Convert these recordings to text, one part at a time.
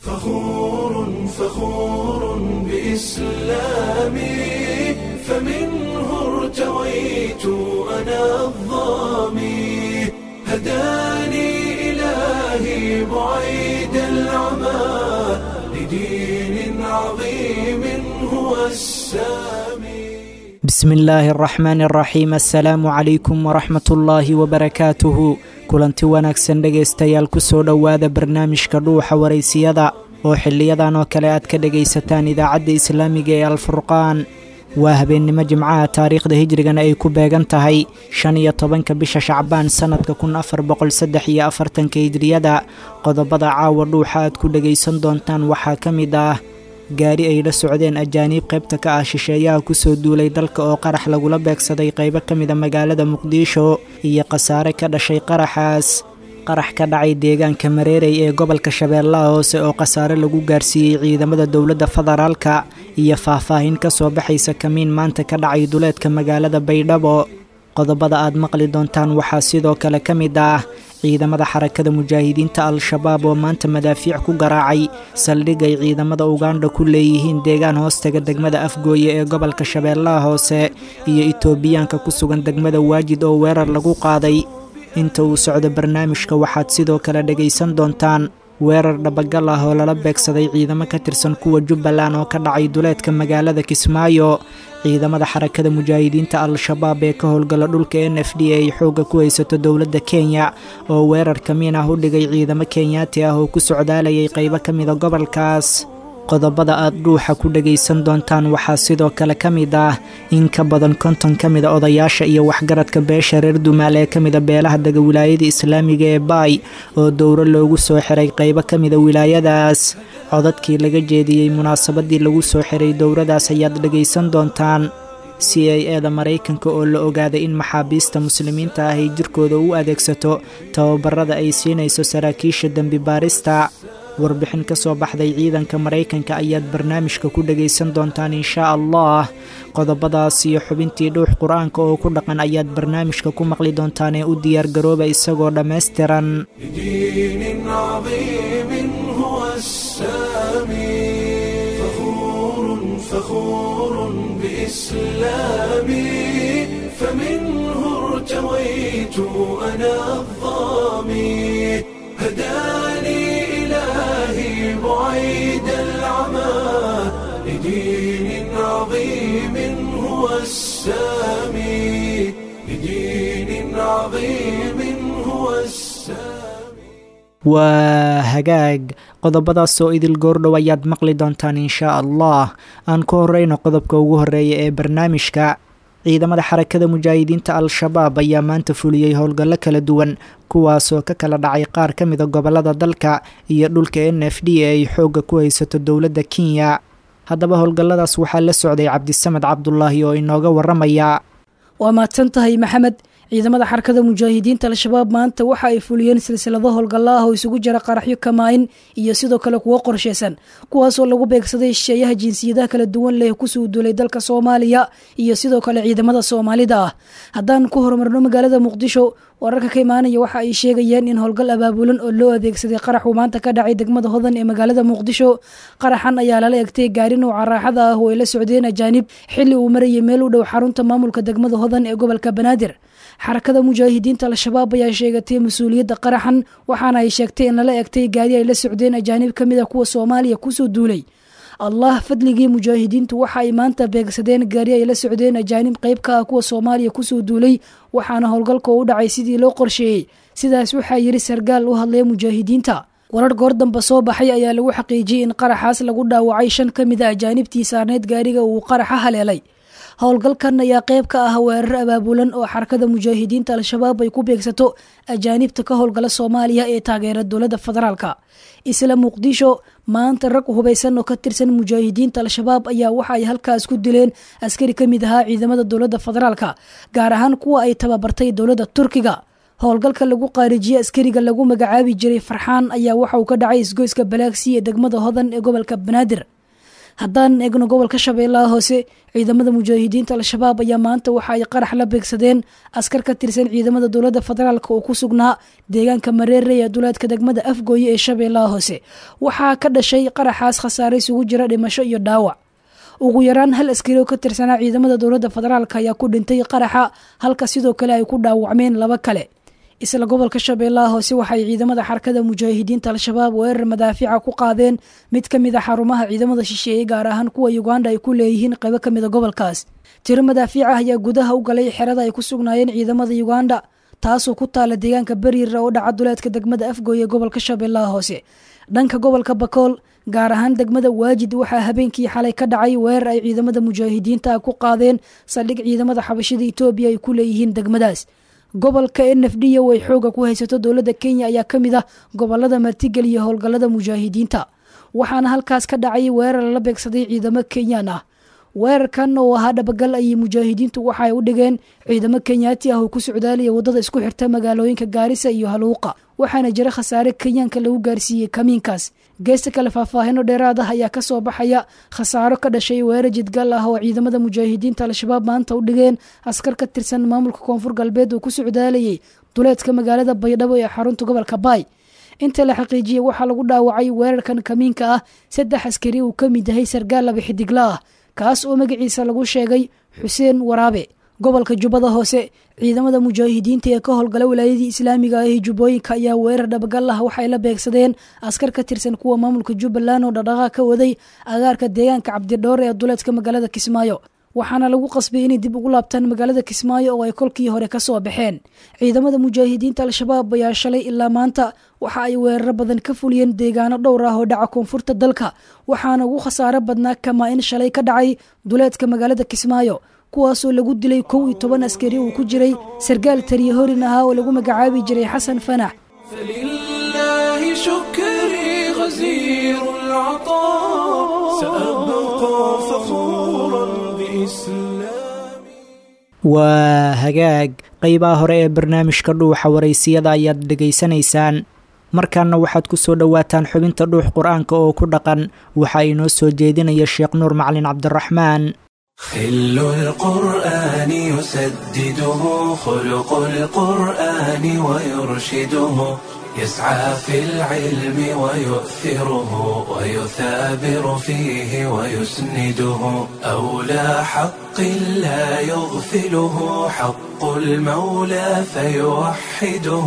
فخور فخور بإسلامي فمنه ارتويت أنا الظامي هداني إلهي بعيد العمى لدين عظيم هو السامي bismi illaahi araxmaani araxiim assalaamu calaykum waraxmat ullaahi wabarakaatuhu kulanti wanaagsan dhegaystayaal ku soo dhowaada barnaamijka dhuuxa waraysiyada oo xiliyadan oo kale aad ka dhegaysataan idaacadda islaamiga ee alfurqaan waa habeennimo jimcaha taariikhda hijrigana ay ku beegan tahay shan iyo tobanka bisha shacbaan sannadka kun afar boqol saddex iyo afartanka hijriyada qodobada caawa dhuuxa aad ku dhegaysan doontaan waxaa ka mid ah gaari ay la socdeen ajaaniib qaybta ka ah shisheeyaha kusoo duulay dalka oo qarax lagula beegsaday qaybo ka mida magaalada muqdisho iyo khasaare ka dhashay qaraxaas qarax ka dhacay deegaanka mareerey ee gobolka shabeellaha hoose oo khasaare lagu gaarsiiyey ciidamada dowladda federaalka iyo faahfaahin ka soo baxaysa kamiin maanta ka dhacay duleedka magaalada baydhabo qodobada aad maqli doontaan waxaa sidoo kale ka mid ah ciidamada xarakada mujaahidiinta al-shabaab oo maanta madaafiic ku garaacay saldhig ay ciidamada ugandha ku leeyihiin deegaan hoostaga degmada afgooye ee gobolka shabeellaha hoose iyo itoobiyaanka ku sugan degmada waajid oo weerar lagu qaaday inta uu socdo barnaamijka waxaad sidoo kale dhegaysan doontaan weerar dhabagal ah oo lala beegsaday ciidamo ka tirsan kuwa jubbaland oo ka dhacay duleedka magaalada kismaayo ciidamada xarakada mujaahidiinta al-shabaab ee ka howlgala dhulka n f d ay xoogga ku haysato dowladda kenya oo weerar kamiin ah u dhigay ciidamo kenyaati ah oo ku socdaalayay qaybo ka mida gobolkaas qodobada aad dhuuxa ku dhegaysan doontaan waxaa sidoo kale ka mid ah in ka badan konton ka mida odayaasha iyo waxgaradka beesha reer dumaal ee ka mida beelaha dega wilaayada islaamiga ee baay oo dowro loogu soo xiray qaybo ka mida wilaayadaas codadkii laga jeediyey munaasabadii lagu soo xiray dowradaas ayaad dhegaysan doontaan c i eda maraykanka oo la ogaaday in maxaabiista muslimiinta ah ay jirkooda u adeegsato tababarada ay siinayso saraakiisha dembi baarista warbixin ka soo baxday ciidanka maraykanka ayaad barnaamijka ku dhegaysan doontaan inshaa allah qodobadaas iyo xubintii dhuux qur-aanka oo ku dhaqan ayaad barnaamijka ku maqli doontaan ee u diyaargarooba isagoo dhammaystiran لدين عظيم هو السامي فخور فخور بإسلامي فمنه ارتويت أنا الظامي هداني إلهي بعيد العمى لدين عظيم هو السامي لدين عظيم هو السامي waa hagaag qodobadaas oo idil goordhow ayaad maqli doontaan inshaa allah aan ku horeyno qodobka ugu horeeya ee barnaamijka ciidamada xarakada mujaahidiinta al-shabaab ayaa maanta fuliyey howlgallo kala duwan kuwaasoo ka kala dhacay qaar ka mida gobolada dalka iyo dhulka n f d ee ay xoogga ku haysato dowladda kenya haddaba howlgalladaas waxaa la socday cabdisamed cabdulaahi oo inooga waramaya waa mahadsan tahay maxamed ciidamada xarakada mujaahidiinta al-shabaab maanta waxa ay fuliyeen silsilado howlgalla ah oo isugu jira qaraxyo kamaayin iyo sidoo kale kuwo qorsheysan kuwaasoo lagu beegsaday shisheeyaha jinsiyadaha kala duwan leh kusoo duulay dalka soomaaliya iyo sidoo kale ciidamada soomaalida ah haddaan ku horumarno magaalada muqdisho wararka ka imaanaya waxa ay sheegayeen in howlgal abaabulan oo loo adeegsaday qaraxuu maanta ka dhacay degmada hodan ee magaalada muqdisho qaraxan ayaa lala egtay gaari nouca raaxada ah oo ay la socdeen ajaanib xilli uu marayay meel u dhow xarunta maamulka degmada hodan ee gobolka banaadir xarakada mujaahidiinta al-shabaab ayaa sheegatay mas-uuliyadda qaraxan waxaana ay sheegtay in lala egtay gaari ay la socdeen ajaanib ka mid a kuwa soomaaliya kusoo duulay allah fadligii mujaahidiintu waxa ay maanta beegsadeen gaari ay la socdeen ajaanib qayb ka ah kuwa soomaaliya kusoo duulay waxaana howlgalka u dhacay sidii loo qorsheeyey sidaas waxaa yiri sargaal u hadlaya mujaahidiinta warar goor damba soo baxay ayaa lagu xaqiijiyey in qaraxaas lagu dhaawacay shan ka mid a ajaanibtii saarneyd gaariga uu qaraxa haleelay howlgalkan ayaa qayb ka ah weerar abaabulan oo xarakada mujaahidiinta al-shabaab ay ku beegsato ajaanibta ka howlgala soomaaliya ee taageera dowladda federaalka isla muqdisho maanta rag hubaysan oo ka tirsan mujaahidiinta al-shabaab ayaa waxa ay halkaas ku dileen askari ka mid ahaa ciidamada dowladda federaalka gaar ahaan kuwa ay tababartay dowladda turkiga howlgalka lagu qaarijiyey askariga lagu magacaabi jiray farxaan ayaa waxa uu ka dhacay isgoyska balaagsi ee degmada hodan ee gobolka banaadir haddaan eegno gobolka shabeellaha hoose ciidamada mujaahidiinta al-shabaab ayaa maanta waxa ay qarax la beegsadeen askar ka tirsan ciidamada dowladda federaalk oo ku sugnaa deegaanka mareere ee duleedka degmada afgooye ee shabeellaha hoose waxaa ka dhashay qaraxaas khasaare isugu jira dhimasho iyo dhaawac ugu yaraan hal askari oo ka tirsanaa ciidamada dowladda federaalk ayaa ku dhintay qaraxa halka sidoo kale ay ku dhaawacmeen laba kale isla gobolka shabeellaha hoose waxaay ciidamada xarakada mujaahidiinta al-shabaab weerar madaafica ku qaadeen mid ka mid a xarumaha ciidamada shisheeye gaar ahaan kuwa uganda ay ku leeyihiin qaybo ka mid a gobolkaas tiro madaafiic ah ayaa gudaha u galay xerada ay ku sugnaayeen ciidamada uganda taasoo ku taala deegaanka beriira oo dhaca duleedka degmada afgooye gobolka shabeellaha hoose dhanka gobolka bakool gaar ahaan degmada waajid waxaa habeenkii xalay ka dhacay weerar ay ciidamada mujaahidiinta ku qaadeen saldhig ciidamada xabashida etoobiya ay ku leeyihiin degmadaas gobolka n f d o ay xooga ku haysato dowladda kenya ayaa ka mid ah gobolada martigeliya howlgallada mujaahidiinta waxaana halkaas ka dhacay weerar lala beegsaday ciidamo kenyaan ah weerarkan oo ahaa dhabagal ayay mujaahidiintu waxa ay u dhigeen ciidamo kenyaati ah oo ku socdaalaya waddada isku xirta magaalooyinka gaarisa iyo haluuqa waxaana jira khasaare kenyaanka lagu gaarsiiyey kamiinkaas geesta kale faahfaahino dheeraad ah ayaa kasoo baxaya khasaaro ka dhashay weerar jidgal ah oo ciidamada mujaahidiinta al-shabaab maanta u dhigeen askar ka tirsan maamulka koonfur galbeed oo ku socdaalayay duleedka magaalada baydhabo ee xarunta gobolka baay inta la xaqiijiyey waxaa lagu dhaawacay weerarkan kamiinka ah saddex askari uu ka mid yahay sargaal laba xidigla ah kaas oo magaciisa lagu sheegay xuseen waraabe gobolka jubbada hoose ciidamada mujaahidiinta ee ka howlgala wilaayadii islaamiga ah ee jubbooyinka ayaa weerar dhabagal ah waxay la beegsadeen askar ka tirsan kuwa maamulka jubbaland oo dhaqdhaqaaq ka waday agaarka deegaanka cabdidhoore ee duleedka magaalada kismaayo waxaana lagu qasbay inay dib ugu laabtaan magaalada kismaayo oo ay kolkii hore kasoo baxeen ciidamada mujaahidiinta al-shabaab ayaa shalay ilaa maanta waxa ay weeraro badan ka fuliyeen deegaano dhowr ah oo dhaca koonfurta dalka waxaana ugu khasaaro badnaa kamaa in shalay ka dhacay duleedka magaalada kismaayo kuwaasoo lagu dilay kow iyo toban askari uu ku jiray sargaal tariya horin ahaa oo lagu magacaabi jiray xasan fanax فلله شكري غزير العطاء سأبقى فخورا بإسلامي waa hagaag qeybaha hore ee barnaamijka dhuuxa waraysiyada ayaad dhegaysanaysaan markaana waxaad ku soo dhowaataan xubinta dhuux qur-aanka oo ku dhaqan waxaa inoo soo jeedinaya sheekh nuur macalin cabdiraxmaan خل القرآن يسدده خلق القرآن ويرشده يسعى في العلم ويؤثره ويثابر فيه ويسنده أولى حق لا يغفله حق المولى فيوحده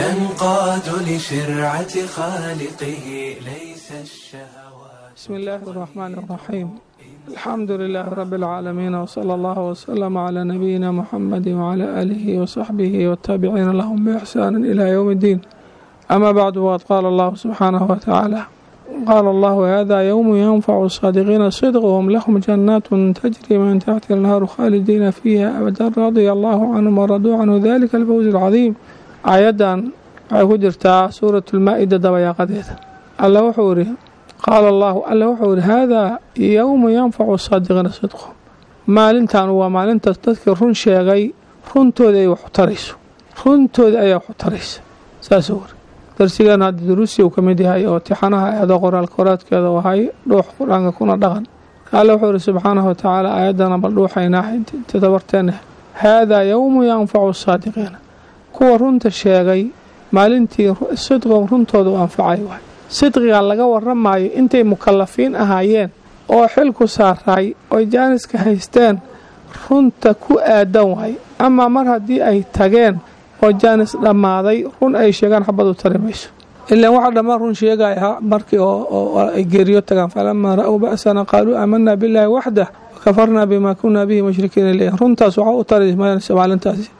ينقاد لشرعة خالقه ليس الشهوات بسم الله الرحمن الرحيم الحمد لله رب العالمين وصلى الله وسلم على نبينا محمد وعلى آله وصحبه والتابعين لهم بإحسان إلى يوم الدين أما بعد وقد قال الله سبحانه وتعالى قال الله هذا يوم ينفع الصادقين صدقهم لهم جنات تجري من تحت النهار خالدين فيها أبدا رضي الله عنهم ورضوا عنه ذلك الفوز العظيم آيادا عهدرتا سورة المائدة دبيا قديتا الله وحوره qaala allaahu alla wuxuu yihi haadaa yowmu yanfacu saadiqiina sidqhum maalintan waa maalintaas dadkii run sheegay runtooda ay wax u tarayso runtooda ayaa wax u taraysa saasuu wari darsigeena hadda duruusi uu ka mid yahay oo tixanaha eedo qoraalka horaadkeeda u ahay dhuux qur-aanka kuna dhaqan alla wuxuu yihi subxaanahu watacaala aayaddana bal dhuuxaynaa inta dabarteena haadaa yowmu yanfacu saadiqiina kuwa runta sheegay maalintii sidqom runtooda u anfacay waay sidqiga laga waramayo intay mukalafiin ahaayeen oo xil ku saaraay oy jaaniska haysteen runta ku aadan waay amaa mar haddii ay tageen oo jaanis dhammaaday run ay sheegaan xabadu tari mayso ilaan waxaa dhammaan run sheegaya markii oo ay geeriyo tagaan falamaa ra-ow ba'sana qaaluu aamanaa billaahi waxdah wakafarnaa bimaa kunaa bihi mushrikiina leeyahy runtaas waxaa u tari maysa maalintaasi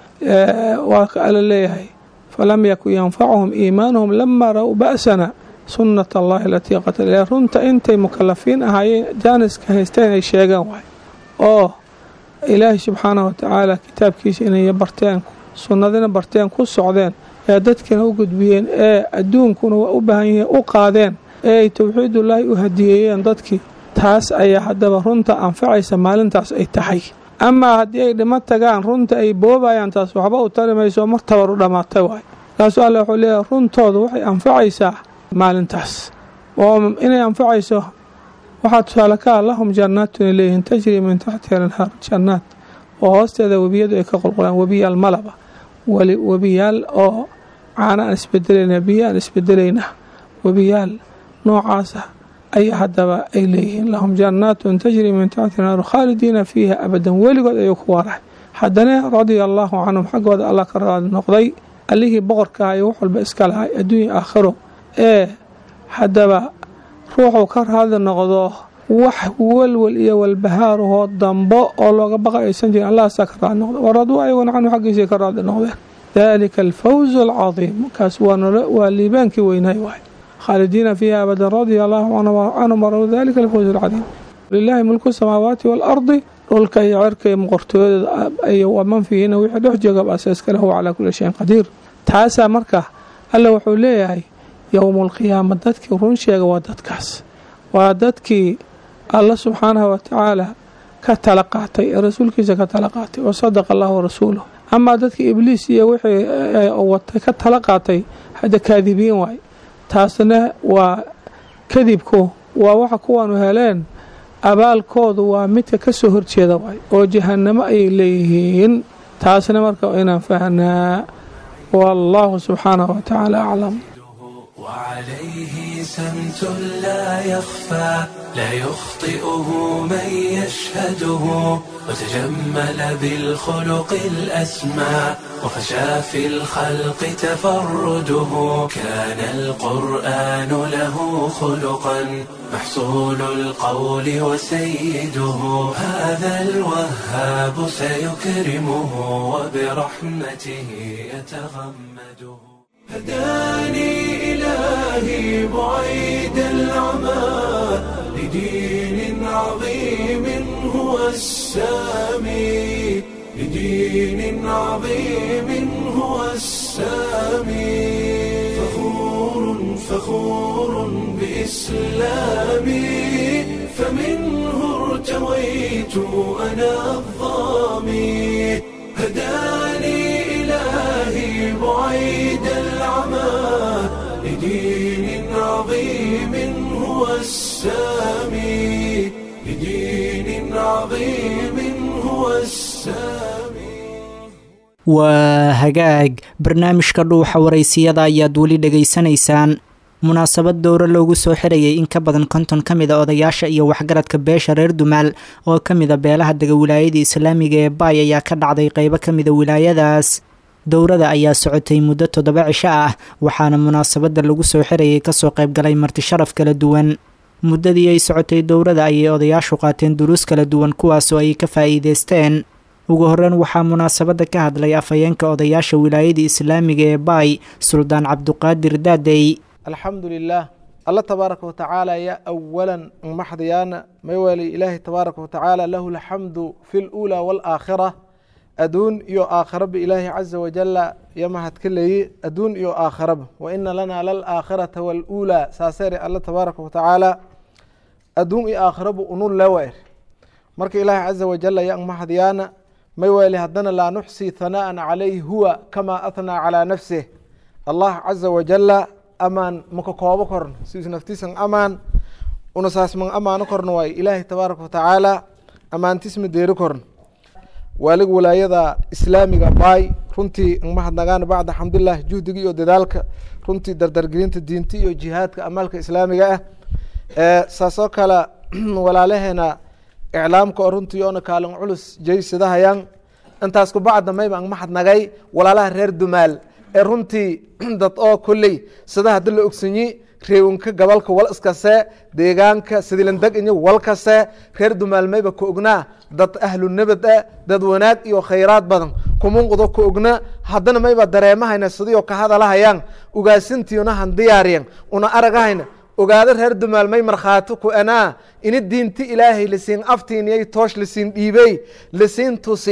waa ka ala leeyahay falam yakun yanfacuhum iimaanuhum lamaa ra-ow ba'sana sunnat allahi alatii qatala runta intay mukalafiin ahaayeen jaaniska haysteen ay sheegaan waay oo ilaahay subxaanahu watacaala kitaabkiisa inay barteen sunnadina barteen ku socdeen ee dadkina u gudbiyeen ee adduunkuna waa u baahan yihiin u qaadeen ee ay towxiidullaahi u hadiyeeyeen dadkii taas ayaa haddaba runta anfacaysa maalintaas ay tahay amaa haddii ay dhimo tagaan runta ay boobayaan taas waxba u tari mayso mar tabar u dhammaatay waay kaasuu alle wuxuu leeyahay runtoodu waxay anfacaysaa maalintaas oo inay anfacayso waxaa tusaale ka ah lahum jannaatun ay leeyihiin tajrii min taxtiha alanhaar jannaat oo hoosteeda webiyadu ay ka qulqulaan webiyaal malaba webiyaal oo caana aan isbedelayna biyo aan isbedelayna webiyaal noocaasa ayaa haddaba ay leeyihiin lahum jannaatun tajrii min taxti naaru khaalidiina fiiha abadan weligood ayuu ku waarahay haddana radia allaahu canhum xaggooda allah ka raadi noqday allihii boqorka iyo wax walba iska lahay adduunya aakhiro ee haddaba ruuxuu ka raadi noqdo wax walwal iyo walbahaarahoo dambo oo looga baqa aysan jirin allahaasaa ka raadi noqda waraduu ayaguna canhu xaggiisay ka raadi noqdeen dalika alfawzu alcadiim kaas waa liibaankii weynaay waay khaalidiina fiiha abadan radia allaahu canhum waradu dalika alfawzu alcadiim lilaahi mulku samaawaati waalardi dhulka iyo cerka iyo muqortooyada iyo waman fiihina wixii dhex joogaba asaaska lahu calaa kulli shayin qadiir taasaa marka alla wuxuu leeyahay yowmaalqiyaama dadkii run sheega waa dadkaas waa dadkii alla subxaanahu watacaala ka tala qaatay ee rasuulkiisa ka tala qaatay wa sadaqa allahu warasuuluh amaa dadkii ibliis iyo wixii watay ka tala qaatay hadda kaadibiin waay taasna waa kadibku waa waxa kuwaanu heleen abaalkoodu waa midka ka soo horjeeda waay oo jahanamo ayay leeyihiin taasna marka inaan fahnaa wallaahu subxaanahu watacaala aclam وعليه سمت لا يخفى لا يخطئه من يشهده وتجمل بالخلق الأسمى وفشى في الخلق تفرده كان القرآن له خلقا محصول القول وسيده هذا الوهاب سيكرمه وبرحمته يتغمده هداني إلهي بعيد العمى لدين عظيم هو السامي لدين عظيم هو السامي فخور فخور بإسلامي فمنه ارتويت أنا الظامي هداني إلهي بعيد العمى لدين عظيم هو السامي لدين عظيم هو السامي waa hagaag barnaamijka dhuuxa waraysiyada ayaad weli dhegaysanaysaan munaasabad dowro loogu soo xirayay in ka badan konton ka mid a odayaasha iyo waxgaradka beesha reer dumaal oo ka mid a beelaha dega wilaayada islaamiga ee baay ayaa ka dhacday qeybo ka mida wilaayadaas dowrada ayaa socotay muddo toddoba cisho ah waxaana munaasabadda lagu soo xirayay kasoo qaybgalay marti sharaf kala duwan muddadii ay socotay dowrada ayay odayaashu qaateen duruus kala duwan kuwaasoo ay ka faa'iideysteen ugu horreyn waxaa munaasabadda ka hadlay afhayeenka odayaasha wilaayada islaamiga ee baay suldaan cabduqaadir daadey alxamdu lilah alla tabaaraka watacaala ya awalan maxdiyaana maywali ilaahi tabaaraka watacaala lahu alxamdu fi luulaa waalaakhira adduun iyo aakhiraba ilaahi caza wajala yo mahadka leeyi adduun iyo aakhiraba wa ina lanaa lalaakhirata waaluulaa saaseere alla tabaaraka watacaala adduun iyo aakhiraba unun lewaer marka ilaahi caza wajala yang mahadyaana maywali haddana laa nuxsii hanaa'an calayhi huwa kamaa athnaa calaa nafsih allah caza wajala amaan maka koobo korno siis naftiisan amaan una saasman amaano korno waay ilaahi tabaaraka watacaala amaantisma deeri korno waalig walaayada islaamiga baay runtii mahadnagaan bacda xamdulilah juhdiga iyo dadaalka runtii dardargelinta diinta iyo jihaadka amaalka islaamiga ah saasoo kale walaalaheena iclaamka oo runtii oona kaalin culus jaysadahayaan intaas kubacda mayba mahadnagay walaalaha reer dumaal ee runtii dad oo kolley sida haddi la ogsanyi reewinka gobolka wal iskase deegaanka sidilandeg inyo wal kase reer dumaalmayba ka ognaa dad ahlu nabad ah dad wanaag iyo khayraad badan kumunqudo ka ogna haddana mayba dareemahayna sidiio ka hadalahayaan ugaasintiina han diyaariyan una aragahayna ogaado reer dumaal may markhaati ku anaa ini diinti ilaahay lasiin aftiiniyay toosh lasiin dhiibey lasiin tusi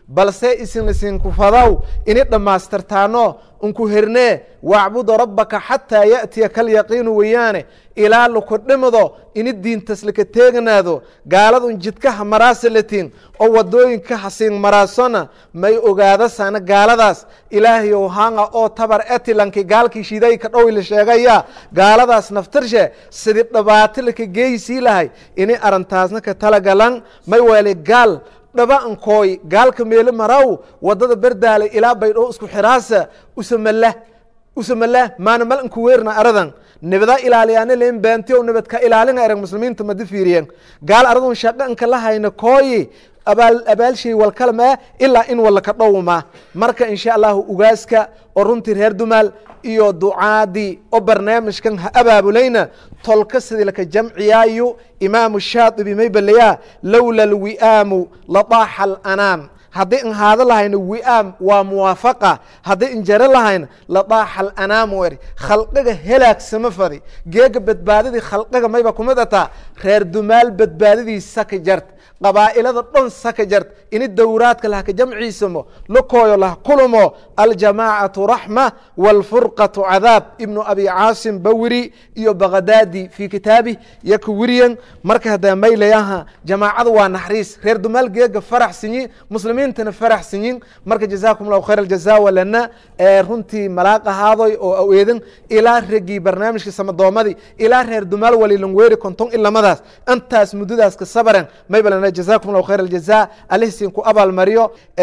balse isin isinku fadaw ini dhammaystirtaano unku hernee wacbuda rabbaka xataa ya'tiya kalyaqiinu weeyaane ilaa laku dhimdo ini diintas laka teeganaado gaaladun jidkaha maraasalatiin oo wadooyinka hasiin maraasona may ogaadasana gaaladaas ilaahayow hanga oo tabar etilanki gaalkii shidayka dhowi la sheegaya gaaladaas naftirshe sidi dhibaato laka geeysii lahay ini arintaasna ka talagalan may weele gaal dhaba ankooy gaalka meelo maraw wadada berdaale ilaa baydhoo isku xiraasa usamala usamala maana mal anku weerna aradan nibada ilaaliyaana leen baantiyo nibad ka ilaalina erag muslimiinta madi fiiriyen gaal aradun shaqa anka la hayna kooyi abaal abaalshay walkalama ilaa in walla ka dhowma marka insha allahu ugaaska oo runtii reer dumaal iyo ducaadii oo barnaamijkan ha abaabulayna tolka sidii laka jamciyaayo imaamu shaadibi may balayaa lowla alwi'aamu ladaaxa alanaam haddii in haado lahayna wi'aam waa muwaafaqa haddii in jaro lahayna ladaaxa alanaam eri khalqiga helaagsama fadi geega badbaadadii khalqiga mayba kumid ataa reer dumaal badbaadadiisa ka jarta qabaa'ilada dhan saka jart ini dowraadka lahka jamciisamo lakooyo lah kulumo aljamaacatu raxma wاlfurqaةu cadaab ibnu abi caasim bawiri iyo bagadaadi fii kitaabih yo ka wiriyan marka haddaa maylayaha jamaacada waa naxriis reer dumaal geega farax sinyin muslimiintana farax sinyin marka jazaakum اllahu khayr aljaza walana runtii malaaq ahaadoy oo aweedan ilaa regii barnaamijka samadoomadii ilaa reer dumaal walilanweeri konton ilamadaas intaas muddadaas ka sabaran maybalana jazakum allahu khayr aljaza alihsin ku abaalmariyo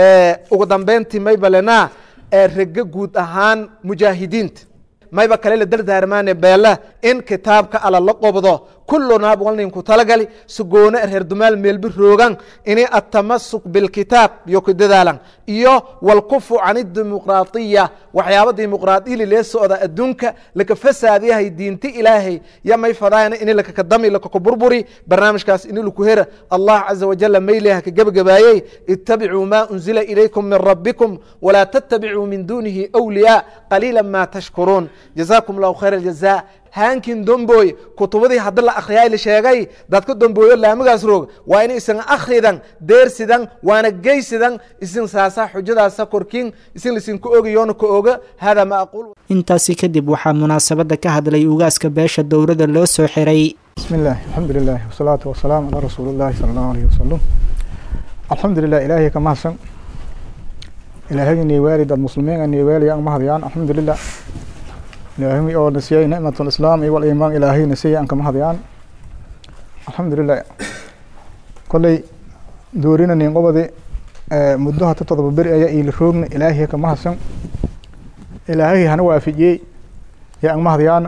ugu dambeyntii maybalana rega guud ahaan mujaahidiinta mayba kale la dardaarmaane beela in kitaabka ala la qobdo kulunaa walninku talagali sugoona reer dumaal meelbi roogan ini atamasuk bilkitaab yo ku dadaalan iyo walkufu can dimuqraadiya waxyaaba dimuqraadili lee socda adduunka laka fasaadiyahay diinti ilaahay ya may fadaayana ini lakakadami lakakuburburi barnaamijkaas ini laku hera allah caza wajala mayleha ka gebagabaayey itabicuu ma unzila ilaykum min rabbikum walaa tattabicuu min dunihi awliyaa qaliila ma tashkuruun jazaakum allahu khayr aljaza haankin domboy kutubadii haddi la akhriyaa la sheegay dadka dombooyo laamigaas roog waa in isan akhridan deersidan waana geysidan isin saasa xujadaasa korkin isin lisinku ogayoona ka oga hada ma aqul intaasi kadib waxaa munaasabadda ka hadlay ugaaska beesha dowladda loo soo xiray بسم الله الحمد لله والصلاة والسلام على رسول الله صلى الله عليه وسلم الحمد لله إلهي كما حسن إلهي إني والد المسلمين إني والي أن مهديان الحمد لله إلهي أو نسيي نعمة الإسلام والإيمان إلهي نسيي أنك مهديان الحمد لله كل دورنا نقبضي مدوها تتضب برئة يا إلى روغن إلهي كما حسن إلهي هنوا في يا أن مهديان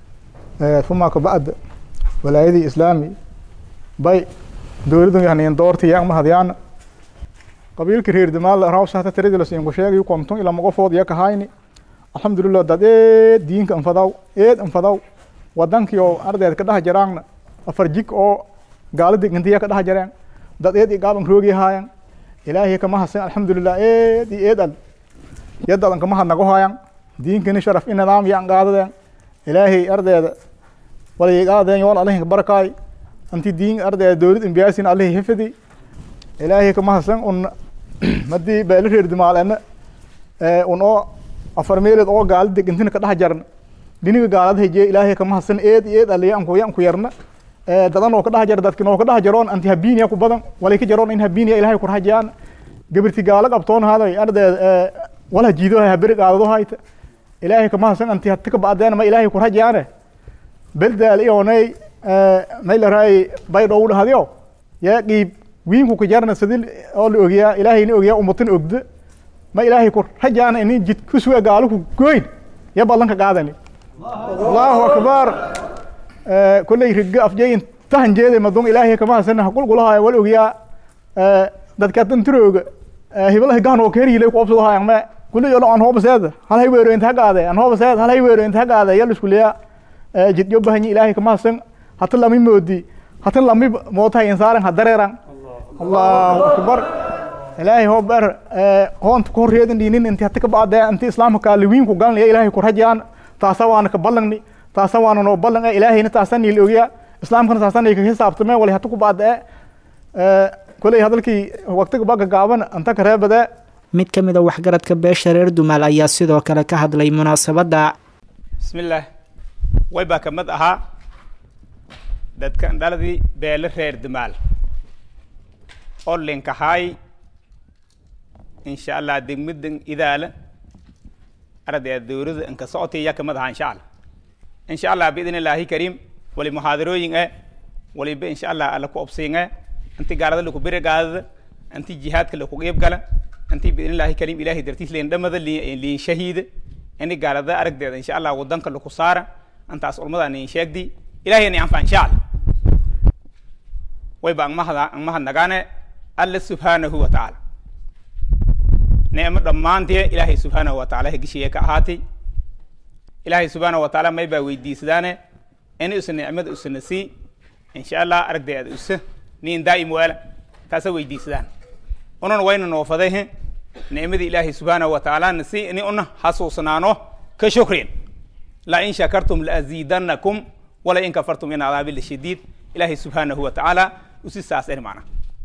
ثم كبعد walaayadii islaami bay dowladdan yahnayn doorta yaang mahadyaan qabiilka reer damaal rawshata tiradilas inku sheegay konton ilaa moqofood yaka hayni alxamdulilah dad eed diinka anfadaw eed anfadaw wadankii oo ardeed ka dhaha jaraangna afar jig oo gaaladi gantiya ka dhaha jareen dad eed igaaban roogi haayan ilaahay kama hasan alxamdulilah eed iyo eed al yadadan kama hadnago haayan diinkani sharaf i nidaam yaan qaadadeen ilaahay ardeeda walayigaadeen yoon alihin barakaay anti diin ardaya dowlad imbiyaasin alihi hifidi ilaahay kama hasan un madii beela reer dimaalena un oo afar meelood oo gaalada intina ka dhex jarna diniga gaalada hejiye ilaahay kama hasan eed eed aliya anku yanku yarna dadan oo ka dhex jara dadkin oo ka dhex jaroon anti habiiniya ku badan walay ka jaroon in habiiniya ilaahay ku rahajiyaan gabirti gaala qabtoon haday ardaya wala jiido haberi qaadado hayta ilaahay kama hasan anti hatta ka bacdeen ma ilaahay ku rahajiyaane beldaal iyonay maylaray baydhow dhahadyo yaa qiib wiinku ka jarna sidil oo la ogiyaa ilaahayna ogiyaa ummatin ogda ma ilaahay ku rajaana ini jid ku suga gaalo ku goyn ya ballanka qaadani allahu akbar kolley riga afjeyin tahan jeeday madun ilaahay kama hasana haqulqulahaaya wal ogiyaa dadka danturooga hibalaha gaan oo keeriilay ku obsadahaayan me kulley olo aan hoobaseeda hal hay weero inta hagaade aan hoobaseed hal hay weero inta hagaade yal isku leeyaa jidyo bahanyi ilaahay kama hasan hata lami moodi hata lami mootahay insaaran ha dareeran allahu akbar ilaahay hoo ber hoonta ku horreedan dhiinin inti hata ka bacdee inti islaamka kaaliwiinku galanaya ilaahay ku rajaan taasa waana ka ballangni taasa waana noo ballan ilaahayna taasa niil ogya islaamkana taasa nay ka hisaabtameen wali hata ku bacdee koley hadalkii waqtiga baka gaaban anta ka reebadee mid ka mid a waxgaradka beesha reer dumaal ayaa sidoo kale ka hadlay munaasabadda bismillaah way baa ka mid ahaa dadkan dhaladii beele reer dumaal oo linkahaay insha allah degmadan idaala arday dowlada inka socotay yaa kamid ahaa insha allah insha allah biidn illaahi kariim wali muxaadarooyin eh waliba insha allah alla ku obsiin eh inti gaalada laku bere gaadada inti jihaadka laku qeyb gala inti biidn illaahi kariim ilaahay dartiis leen dhamada liin shahiida ini gaalada aragdeeda insha allah wadanka laku saara intaas ulmada niin sheegdi ilahay ni anfa insha allah way ba angmahada angmahadnagaane alla subhaanahu wa tacaala nicmo dhammaantee ilaahay subxaanahu wa taala hegishiye ka ahaatay ilaahay subxaanahu wa taala may baa weydiisadaane in usa nicmada usana sii insha allah aragdeeda usa niin daa'im waala taasa weydiisadaan unan wayna noofaday he nicmadii ilaahay subxaanahu wa taala na sii ini una hasuusnaano ka shukrin la in shakartum laaziidanakum wala in kafartum in adaabi lashadiid ilaahay subxaanahu wa tacaala usi saas eri macna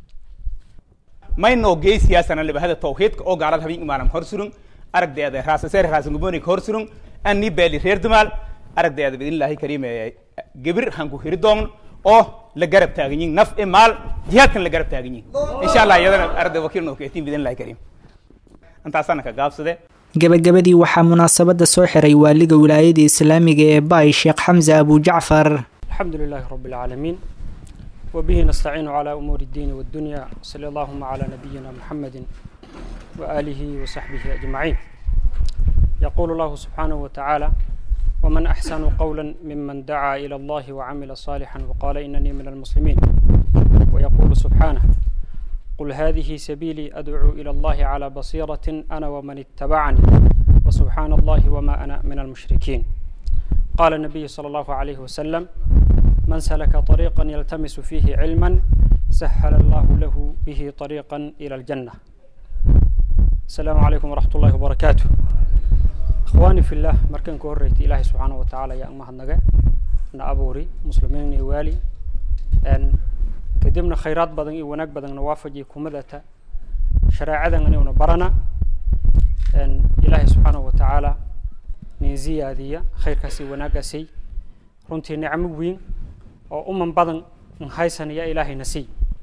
maynoo geysiyaasana libahada tawxiidka oo gaalada habeen imaalam hor surun aragdeeda raasaseer raasangubonik hor surun ani beeli reer dumaal aragdeeda biidnillaahi kariim gebir hanku hiri doomno oo la garab taaganyin naf e maal jihaadkan la garab taaganyin insha allah iyadana aragde wakiil noo keetiin biidnillahi kariim intaasana ka gaabsade gebagabadii waxaa munaasabadda soo xiray waaliga wilaayada islaamiga ee baay sheekh xamse abujacfar الحمد لله رب العالمين وبه نستعين على أمور الدين والدنيا صلى اللهم على نبينا محمد وآله وصحبه أجمعين يقول الله سبحانه وتعالى ومن أحسن قولا ممن دعا إلى الله وعمل صالحا وقال إنني من المسلمين ويقول سبحانه قل هذه سبيلي أدعو إلى الله على بصيرة أنا ومن اتبعني وسبحان الله وما أنا من المشركين قال النبي صلى الله عليه وسلم من سلك طريقا يلتمس فيه علما سهل الله له به طريقا إلى الجنة السلام عليكم ورحمة الله وبركاته إخواني في الله مركن كوريت إلهي سبحانه وتعالى يا أمها النجاة أنا أبوري مسلمين يوالي أن كدمنا خيرات بدن ونك بدن نوافجي كمدة شرائع أن برنا أن إلهي سبحانه وتعالى nin ziyaadiya khayrkaasi wanaaggaasay runtii nicmo weyn oo uman badan n haysanaya ilaahayna siiy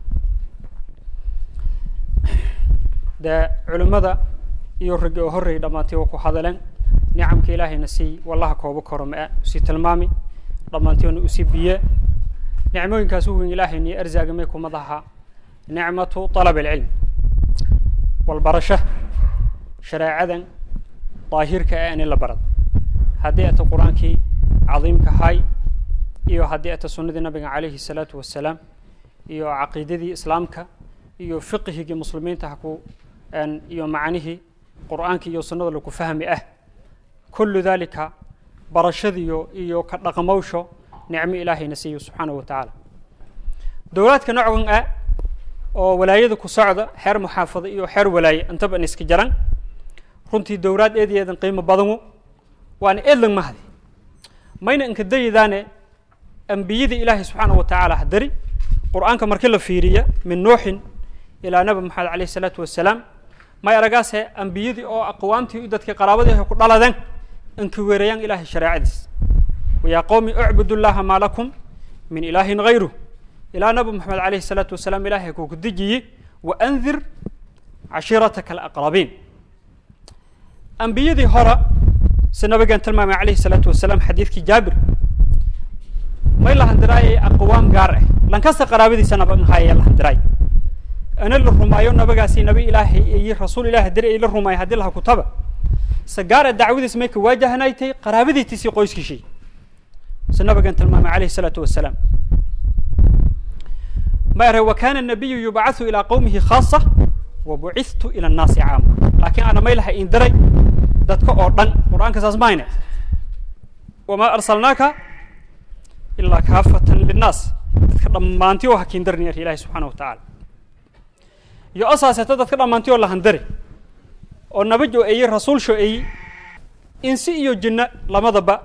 dee culimmada iyo raggi oo horreey dhammaantay waa ku hadaleen nicamka ilaahayna siiy wallaha koobo koro ma-a usii tilmaami dhammaantiona usii biye nicmooyinkaas u weyn ilaahayni arzaagamay kumadaha nicmatu طalab alcilm walbarasho shareecadan daahirka ah in la barad haddii ata qur-aankii cadiimka hay iyo haddii ata sunnadii nabiga calayhi الsalaatu wasalaam iyo caqiidadii islaamka iyo fiqhigii muslimiinta haku iyo macnihii qur-aanka iyo sunnada laku fahmi ah kullu dalika barashadiyo iyo ka dhaqmowsho nicmo ilaahayna siiyo subxaanahu wa tacaala dowlaadka nocgan ah oo walaayada ku socda xeer muxaafado iyo xeer walaaye intaba in iska jaran runtii dowlaad eed eedan qiimo badanu waana eedlan mahdi mayna inka dayadaane ambiyadii ilaahay subxaanahu wa tacaala hadari qur-aanka markii la fiiriya min nuuxin ilaa nabi maxamed calayhi salaatu wasalaam may aragaase ambiyadii oo aqwaamtii dadkii qaraabadii ay ku dhaladeen inka weerayaan ilaahay shareecadiis wayaa qowmi ucbudu llaha maa lakum min ilaahin hayru ilaa nabi maxamed calayhi salaatu wasalaam ilaahay kuku dejiyey wa andir cashiirataka alaqrabiin ambiyadii hore si nabigan tilmaamay calayhi salaatu wasalaam xadiidkii jaabir may la handiraayay aqwaam gaar ah lankasta qaraabadiisa naba nhaya la handiraay ana la rumaayo nabagaasi nabi ilaahay iyo rasuul ilahi hadiri ay la rumaayo haddii laha kutaba sagaara dacwadiis may ka waajahanaytay qaraabadiitiisii qoyskiisii si nabigan tilmaamay calayhi salaatu wasalaam ma ere wa kana nabiyu yubcathu ilaa qowmihi khaasa wa bucithtu ila annaasi caama laakiin ana may laha in diray dadka oo dhan qur-aanka saas mayne wamaa arsalnaaka ilaa kaafatan linnaas dadka dhammaantii oo hakiin darni ar ilahi subxaana wa tacaala iyo asaaseeta dadka dhammaantii oo la handari oo nabaj oo eeyey rasuul sho eeyey insi iyo jinno lamadaba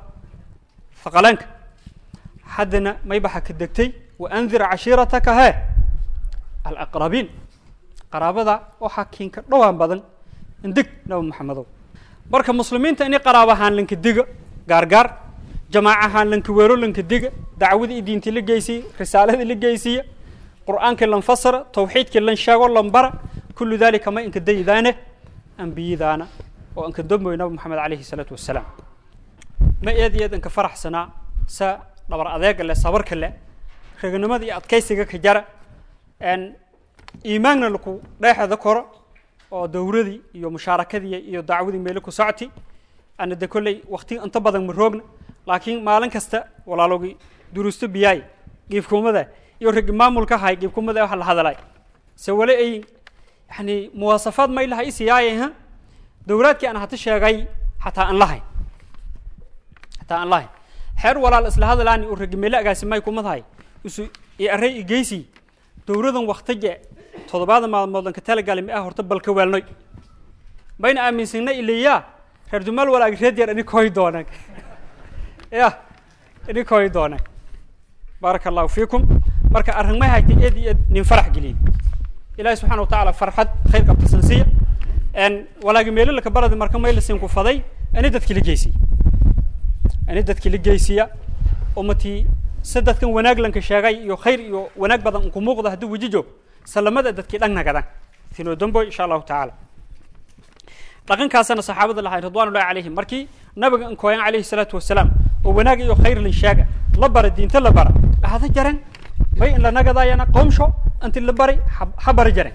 faqaleenka haddana maybaxa ka degtay wa andir cashiirataka hee alaqrabiin qaraabada waxaa kiinka dhowaan badan indeg nabi maxamedow marka muslimiinta ini qaraabo ahaan lanka diga gaargaar jamaac ahaan lanka weero lanka diga dacwadii diintii la geysiya risaaladii la geysiya qur'aankii lan fasara tawxiidkii lan sheego lan bara kullu dalika ma inka daydaane ambiyadaana oo inka damboy nabi maxamed calayhi salaatu wasalaam ma eed iyo eed inka faraxsanaa sa dhabar adeega leh sabarka leh raganimada iyo adkaysiga ka jara iimaanna laku dheexda koro oo dawradii iyo mushaarakadii iyo dacwadii meelo ku socti ana de kolley wakti inta badan ma roogna laakiin maalin kasta walaalogii duruusto biyaay giifkumada iyo ragi maamulka hay giifkumada waxa la hadalay se wale ay yani muwaasafaad ma ilaha isiyaayay ha dawlaadkii aan hata sheegay xataa aan lahayn xataa aan lahayn xeer walaal isla hadalaani uu ragi meelo agaasi may kumadahay isu i array igeysi dawladan waktige toddobaada maalmood ka talagali ma ah horta balka weelnoy bayna aaminsanna ilayaa reer dumaal walaag reed yar ini koy doonaan ya ini koy doonaan baaraka allahu fiikum marka arrin may haytay eed iyo eed nin farax geliyey ilaahi subxana watacaala farxad khayr qabtasan siiya walaagi meelo laka baladi marka may lasin ku faday ani dadki la geysiya ani dadki la geysiya umatii si dadkan wanaag lanka sheegay iyo khayr iyo wanaag badan unku muuqda haddii weji joog salamada dadkii dhan nagadan tino damboy insha allahu tacaala dhaqankaasana saxaabada lahay ridwan ullahi calayhim markii nabiga inkooyan calayhi salaatu wasalaam oo wanaag iyo khayr lan sheega la bara diinta la bara ahada jaran may in la nagadayana qoomsho inti la bari ha bari jaran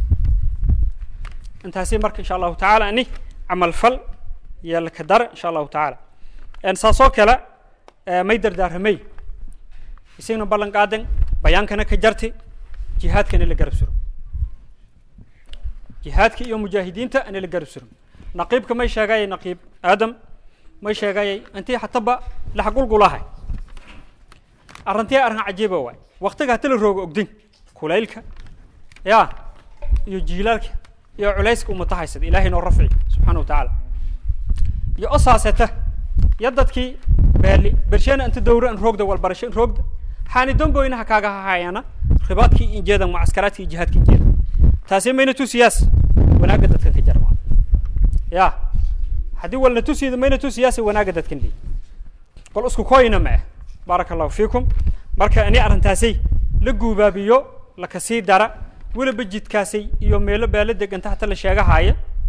intaasi marka insha allahu tacaala ani camal fal iyo laka dara insha allahu tacaala saasoo kale may dardaaramay isagna ballan qaadan bayaankana ka jarti jihaadkana la garab suro jihaadka iyo mujaahidiinta ana la garab suro naqiibka may sheegayay naqiib aadam may sheegayay intii hataba laxagulgulahay arrintii arrin cajiiba waay waktiga hata la roogo ogdin kulaylka ya iyo jiilaalka iyo culayska umata haysada ilahay noo rafci subxaana wa tacaala iyo osaaseta iyo dadkii beeli bershena inta dawra in roogda walbarasho in roogda xaani damboyna ha kaaga hahayana ribaadkii injeeda mucaskaraadkii iyo jihaadka injeeda taasi mayna tusiyaas wanaagga dadkan ka jara ya haddii walna tusiyda mayna tusiyaas wanaagga dadkan leey bal isku koyna ma ah baaraka allahu fiikum marka ani arrintaasay la guubaabiyo laka sii dara weliba jidkaasay iyo meelo beelo deganta hata la sheegahaya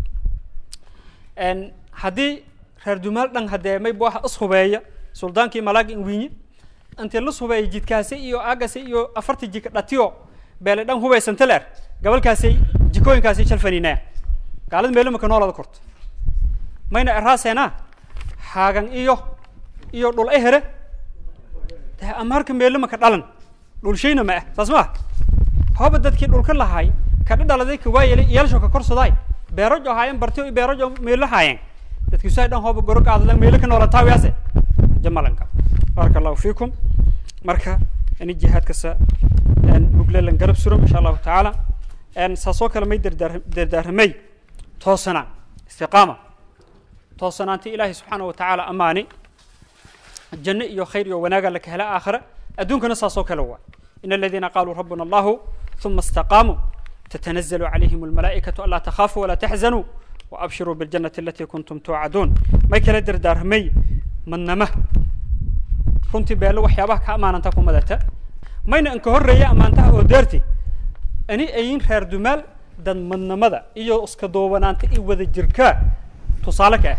haddii reer dumaal dhan haddee may waxa ishubeeya suldaankii malaaga inwiinye intii la subeeya jidkaasi iyo aagasi iyo afartii jika dhatiyo beele dhan hubaysanta leer gabalkaasay jikooyinkaasi shalfaninaya gaalada meelo maka noolada korto mayna eraaseena haagan iyo iyo dhul ehere de amaarka meelo maka dhalan dhulshayna ma ah saas maa hooba dadkii dhulka lahaay kadha dhaladay ka waayelay iyaalsho ka korsadaay beerajo haayeen bartiyo beerajo meelo haayeen dadkii saa dhan hooba goro qaadadan meelo ka noola taawiyaase jamalanka baaraka allahu fiikum marka ini jihaadkasa muglelan garab suram insha allahu tacaala saasoo kale may dardaar dardaaramay toosanaan istiqaama toosanaanti ilaahay subxaana wa tacaala amaani janno iyo khayr iyo wanaaga laka hela aakhira adduunkana saasoo kale waa in aladiina qaaluu rabbuna allahu ثم استقاموا تتنزل عليهم الملائكة ألا تخافوا ولا تحزنوا وأبشروا بالجنة التي كنتم توعدون ما كلا دردار مي من نمه runtii beelo waxyaabaha ka amaananta ku madata mayna inka horreeya ammaantaha oo deerti ani ayin reer dumaal dad madnamada iyo iska duubanaanta i wada jirkaa tusaale ka ah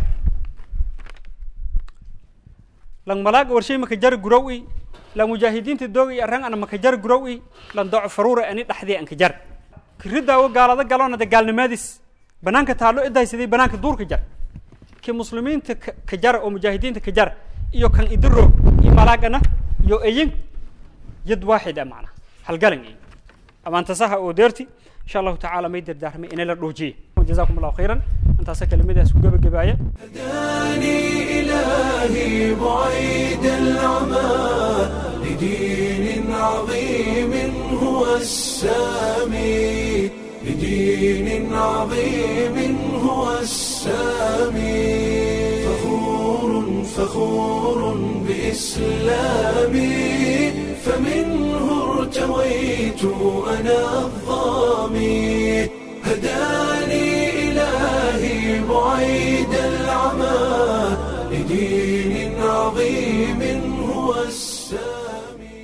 lan malaaga warshay maka jari gurow i lan mujaahidiinta doog i arran ana maka jari gurow i lan doco faruura ani dhaxdii anka jar kiridaawo gaalada galoona de gaalnimaadis banaanka taallo idaysaday banaanka duurka jar ki muslimiinta ka jara oo mujaahidiinta ka jara iyo kan idiroog iyo malaagana iyo eyin yad waaxid a macna halgalan iyo amaantasaha oo deerti insha allahu tacaala may dardaarmay inay la dhuujiye jazakum allahu khayran intaasa kelimadaas ku gebagabaaya هداني إلهي بعيد العمى لدين عظيم هو السامي لدين عظيم هو السامي فخور فخور بإسلامي فمنه ارتويت أنا الظامي هداني إلهي بعيد العمى لدين عظيم هو السامي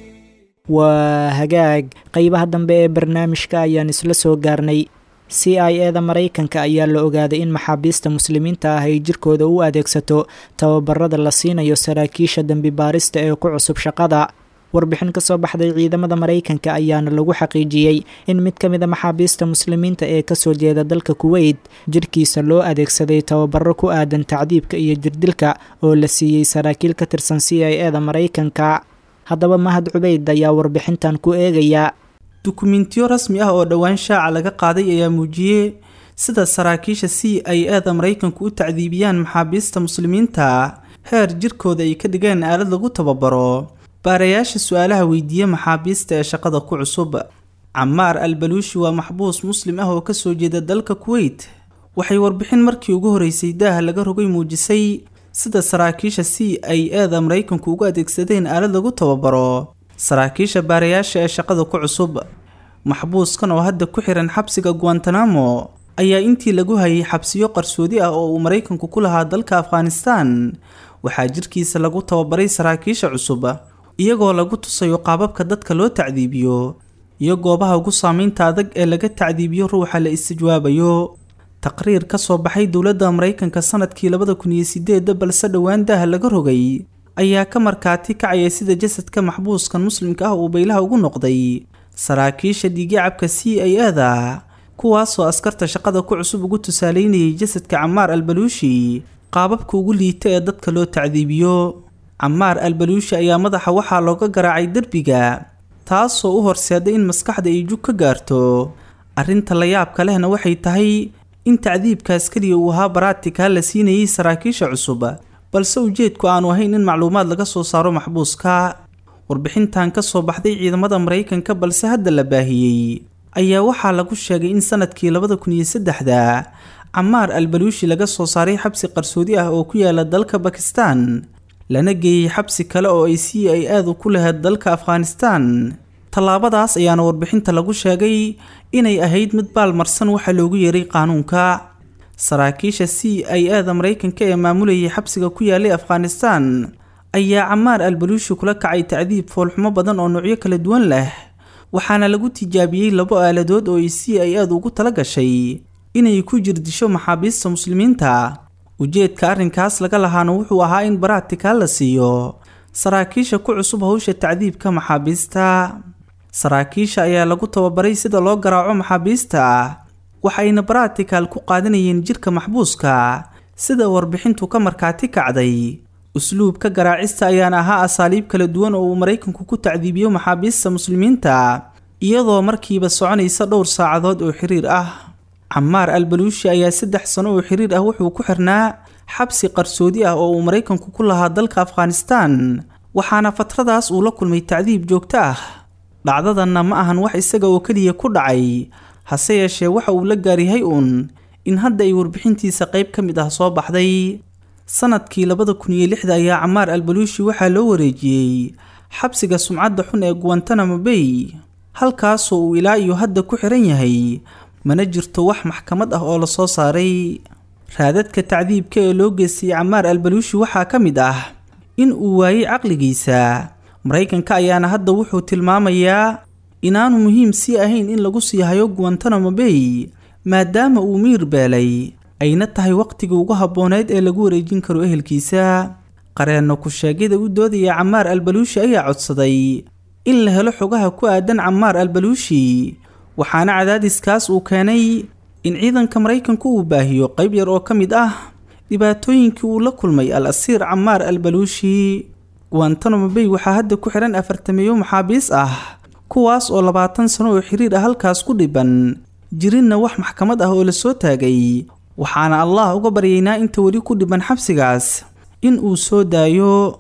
waa hagaag qeybaha dambe ee barnaamijka ayaan isla soo gaarnay c i e da maraykanka ayaa la ogaaday in maxaabiista muslimiinta ah ay jirkooda u adeegsato tababarada la siinayo saraakiisha dembi baarista ee ku cusub shaqada warbixin ka soo baxday ciidamada maraykanka ayaana lagu xaqiijiyey in mid ka mid a maxaabiista muslimiinta ee kasoo jeeda dalka kuweyt jirkiisa loo adeegsaday tababaro ku aadan tacdiibka iyo jirdilka oo la siiyey saraakiil ka tirsan c i e da maraykanka haddaba mahad cubeyd ayaa warbixintan ku eegaya dukumentiyo rasmi ah oo dhowaan shaaca laga qaaday ayaa muujiyey sida saraakiisha c i e da maraykanku u tacdiibiyaan maxaabiista muslimiinta heer jirkooda ay ka dhigeen aalad lagu tababaro baarayaasha su-aalaha weydiiye maxaabiista ee shaqada ku cusub camaar albaluushi waa maxbuus muslim ah oo kasoo jeeda dalka kuweyt waxay warbixin markii ugu horeysay daaha laga rogay muujisay sida saraakiisha c i e da maraykanku ugu adeegsadeen aalad lagu tababaro saraakiisha baarayaasha ee shaqada ku cusub maxbuuskan oo hadda ku xiran xabsiga guantanamo ayaa intii lagu hayay xabsiyo qarsoodi ah oo uu maraykanku ku lahaa dalka afghanistan waxaa jirkiisa lagu tababaray saraakiisha cusub iyagoo lagu tusayo qaababka dadka loo tacdiibiyo iyo goobaha ugu saameynta adag ee laga tacdiibiyo ruuxa la istijwaabayo taqriir ka soo baxay dowladda maraykanka sanadkii labada kun iyo sideeda balse dhowaan daaha laga rogay ayaa ka markaati kacaya sida jasadka maxbuuskan muslimka ah uu baylaha ugu noqday saraakiisha dhiigyacabka c i e da kuwaasoo askarta shaqada ku cusub ugu tusaaleynayay jasadka camaar albaluushi qaababka ugu liita ee dadka loo tacdiibiyo camaar albaluushi ayaa madaxa waxaa looga garaacay derbiga taasoo u horseeday in maskaxda ay jug ka gaarto arrinta la yaabka lehna waxay tahay in tacdiibkaas keliya uu ahaa baraatika la siinayay saraakiisha cusub balse ujeedku aanu ahayn in macluumaad laga soo saaro maxbuuska warbixintan ka soo baxday ciidamada maraykanka balse hadda la baahiyey ayaa waxaa lagu sheegay in sanadkii labada kun iyo saddexda camaar albaluushi laga soo saaray xabsi qarsoodi ah oo ku yaala dalka bakistan lana geeyey xabsi kale oo ay c i aadu ku lahayd dalka afghanistan tallaabadaas ayaana warbixinta lagu sheegay inay ahayd mid baalmarsan waxaa loogu yeeray qaanuunka saraakiisha c i a da maraykanka ee maamulayay xabsiga ku yaalay afghanistan ayaa camaar albaluushi kula kacay tacdiib foolxumo badan oo noocyo kala duwan leh waxaana lagu tijaabiyey labo aaladood oo ay c i aadu ugu tala gashay inay ku jirdisho maxaabiista muslimiinta ujeedka arrinkaas laga lahaana wuxuu ahaa in baraatika la siiyo saraakiisha ku cusub howsha tacdiibka maxaabiista saraakiisha ayaa lagu tababaray sida loo garaaco maxaabiista waxayna baratikal ku qaadanayeen jirka maxbuuska sida warbixintu ka markaati kacday usluubka garaacista ayaana ahaa asaaliib kala duwan oo uu maraykanku ku tacdiibiyo maxaabiista muslimiinta iyadoo markiiba soconaysa dhowr saacadood oo xiriir ah camaar albaluushi ayaa saddex sano oo xiriir ah wuxuu ku xirnaa xabsi qarsoodi ah oo uu maraykanku ku lahaa dalka afghanistan waxaana fatradaas uu la kulmay tacdiib joogto ah dhacdadanna ma ahan wax isaga oo keliya ku dhacay hase yeeshee waxa uu la gaaryahay uun in hadda ay warbixintiisa qayb ka mid ah soo baxday sanadkii labada kun iyo lixda ayaa camaar albaluushi waxaa loo wareejiyey xabsiga sumcadda xun ee guantanamo bay halkaasoo uu ilaa iyo hadda ku xiran yahay mana jirto wax maxkamad ah oo lasoo saaray raadadka tacdiibka ee loo geystay camaar albaluushi waxaa ka mid ah in uu waayey caqligiisa maraykanka ayaana hadda wuxuu tilmaamayaa inaanu muhiim sii ahayn in lagu sii hayo guantanamo bay maadaama uu miir beelay ayna tahay waqtigii ugu habbooneyd ee lagu wareejin karo ehelkiisa qareenno ku-sheegyada u doodaya camaar albaluushi ayaa codsaday in la helo xogaha ku aadan camaar albaluushi waxaana cadaadiskaas uu keenay in ciidanka maraykanku uu baahiyo qayb yar oo ka mid ah dhibaatooyinkii uu la kulmay al asiir camaar albaluushi guantanamo bay waxaa hadda ku xihan afartameeyo maxaabiis ah kuwaas oo labaatan sano oo xiriir ah halkaas ku dhiban jirinna wax maxkamad ah oo lasoo taagay waxaana allah uga baryaynaa inta weli ku dhiban xabsigaas in uu soo daayo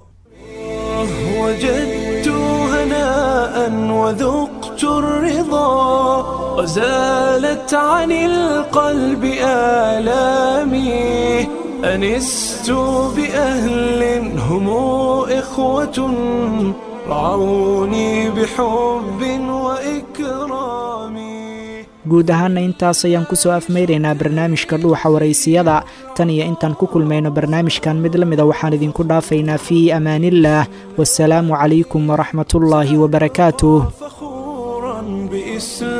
وجدت هناء وذقت الرضا وزالت عن القلب آلامي أنست بأهل هم إخوة رعوني بحب وإكرام guud ahaana intaas ayaan ku soo afmaynaynaa barnaamijka dhuuxa waraysiyada tan iyo intaan ku kulmayno barnaamijkan mid la mida waxaan idinku dhaafaynaa fii amaaniillaah wasalaamu calaykum waraxmatullaahi wabarakaatuh فخورا بإسلام